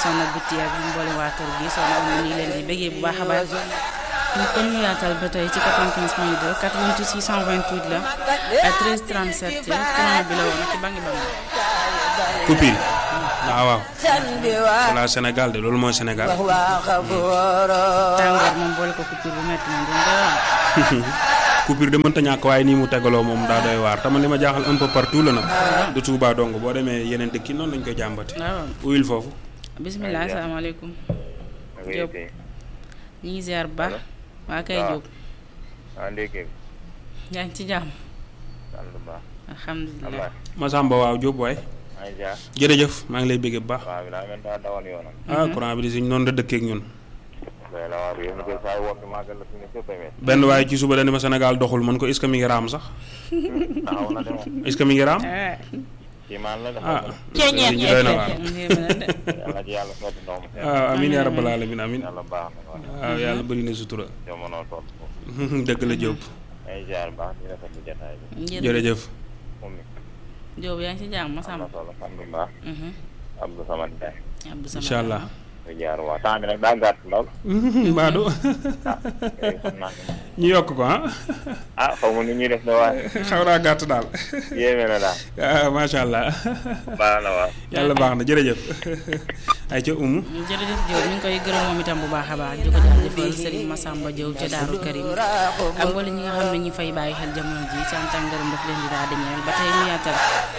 soxna Biti ak mboolem waa kër gi soxna am ñu ngi leen di bëggee bu baax a baax ñu kon ñu yaatal ba tey ci 95 point 2 88 628 la ak 13 37 courant bi la woon ci bangi bangi coupure waaw waaw voilà Sénégal de loolu mooy Sénégal tàngoor moom boole ko coupure bu métti moom dañ koy wax coupure de mënta ñàkk waaye nii mu tegaloo moom daa doy waar te man li ma jaaxal un peu partout la nag du Touba dong boo demee yeneen dëkk yi noonu lañ koy jàmbati waaw uyul foofu bisimilah asalaamaaleykum Diop ñu ngi ziar bu baax waa kay Diop ah ndékki yaa ngi ci jàmm sant bu baax alhamdulilah Masamba waaw Diop waay ay jaar jërëjëf maa ngi lay bëggee bu baax waaw bi daa mel daa dawal yoonam ah courant bi di suñ noonu la dëkkee ak ñun doy la waaw yéen koy saa woppi màggal la fi ne fépp a met benn waaye ci suba dañu ma Sénégal doxul man ko est-ce que mi ngi raam sax taxaw na de moom est-ce que mi ngi raam ah kii maan la ah dafa ñu doy na waar yàlla ci yàlla sotti ndox mu sedd waaw amin yaa rabbal alamin amin yàlla baax na waaw waaw yàlla bëri na sutura jamono toll foofu dëgg la Diop ay jaar baax di rafetlu jataay bi jërëjëf moom mi Diop yaa ngi ci jàmm am na Masamba solo sant bu baax Abdou Samad Ndiaye Abdou Samad incha allah ay jaar waaw temps bi nag daa gàtt lool Mbadou ah yooyu xam naa ne ñu yokk ko ah ah xaw ma ni ñuy def ne waaye xaw naa gàtt daal yéeme na daal ah macha allah baax na waaw yàlla baax na jërëjëf ay ca umu jërëjëf Diop ñu ngi koy gërëm moom itam bu baax a baax di ko jaajëfal Serigne Massamba Diop ca Daaru Karim ak wala ñi nga xam ne ñi fay bàyyi xel jamono ji ci antan ngërëm daf leen di daal di ñeel ba tey ñu yaatal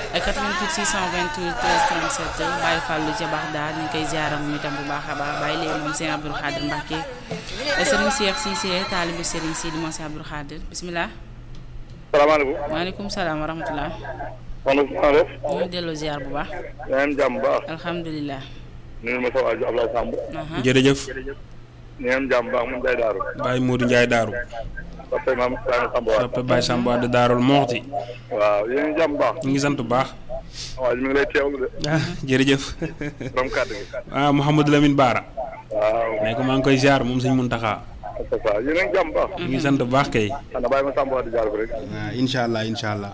88 628 13 37 Baye Fallou ca baax daal ñu ngi koy ziaram moom itam bu baax a baax bàyyi leen moom Serigne Abdoul Khadir Mbacke Serigne Cheikh Cissé taalibu Serigne Sidi Moussa Abdoul Khadir bisimilah salaamaaleykum maaleykum salaam wa rahmatulah man na def ñu ngi delloo ziar bu baax yaa ngi jàmm baax alhamdulilah nuyu ma sa waaju Ablaye Samb aha jërëjëf ni ngeen jàmm baax mun day daaru Baye Modou Ndiaye Daaru soppe maam Ibrahima Samb waat soppe Baye Samba de Daarul Moxti waaw yéen ngi jàmm baax ñu ngi sant bu baax waaw mi ngi lay teewlu de ah jërëjëf borom kàddu gi ah Mouhamadou Lamine Baara waaw ne ko maa ngi koy ziar moom sëñ Muntaxa c'est ça yéen a ngi jàmm baax ñu ngi sant bu baax kay xanaa bàyyi ma Samb waat di jaar ko rek waaw incha allah incha allah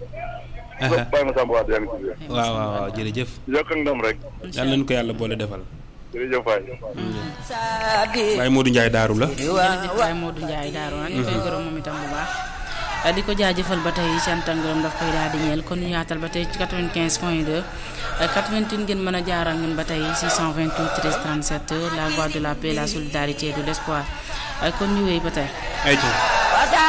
bàyyi ma Samb waat yaa ngi ci biir waaw waaw waaw jërëjëf yokk ak ndam rek yàlla nañu ko yàlla boole defal jërëjëf waay Baye Modou Ndiaye Daaru la jërëjëf Baye Modou Ndiaye Daaru ah ñu koy gërëm moom itam bu baax di ko jaajëfal ba tey cant ak ngërëm daf koy daal di ñeel kon ñu yaatal ba tey ci 95 point 2 88 ngeen mën a jaar ak ñun ba tey 628 13 37 la voix de la paix la solidarité de l'espoir kon ñu wéy ba tey ay ca